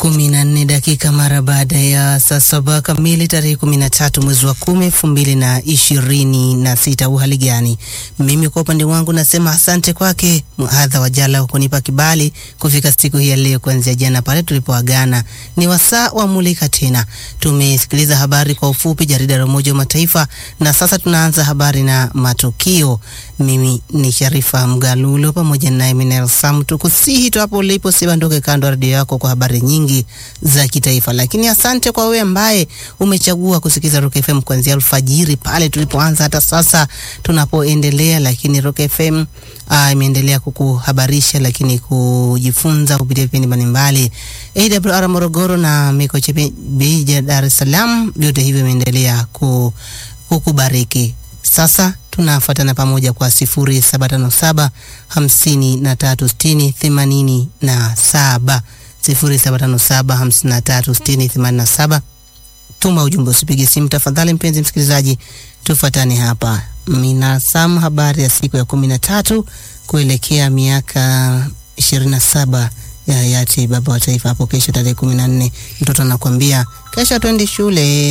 kumi na nne dakika mara baada ya saa saba kamili tarehe kumi na tatu mwezi wa kumi elfu mbili na ishirini na sita. Uhali gani? Mimi kwa upande wangu nasema asante kwake Mhadha wa Jala kunipa kibali kufika siku hii ya leo, kuanzia jana pale tulipoagana. Ni wasaa wa mulika tena. Tumesikiliza habari kwa ufupi, jarida la Umoja wa Mataifa, na sasa tunaanza habari na matukio. Mimi ni Sharifa Mgalulo pamoja naye Minel Sam, tukusihi tu hapo ulipo sibandoke kando ya redio yako kwa habari nyingi za kitaifa. Lakini asante kwa wewe ambaye umechagua kusikiza Rock FM kuanzia alfajiri pale tulipoanza hata sasa tunapoendelea. Lakini Rock FM uh, imeendelea kukuhabarisha lakini kujifunza kupitia vipindi mbalimbali. AWR Morogoro na Mikocheni Beja Dar es Salaam, vyote hivyo imeendelea kukubariki. Sasa tunafuatana pamoja kwa sifuri saba tano saba hamsini na tatu sitini themanini na saba sifuri saba tano saba hamsini na tatu sitini themanini na saba. Tuma ujumbe, usipige simu tafadhali. Mpenzi msikilizaji, tufuatane hapa. Minasam, habari ya siku ya kumi na tatu kuelekea miaka ishirini na saba ya hayati baba wa taifa hapo kesho tarehe kumi na nne. Mtoto anakuambia kesho twende shule.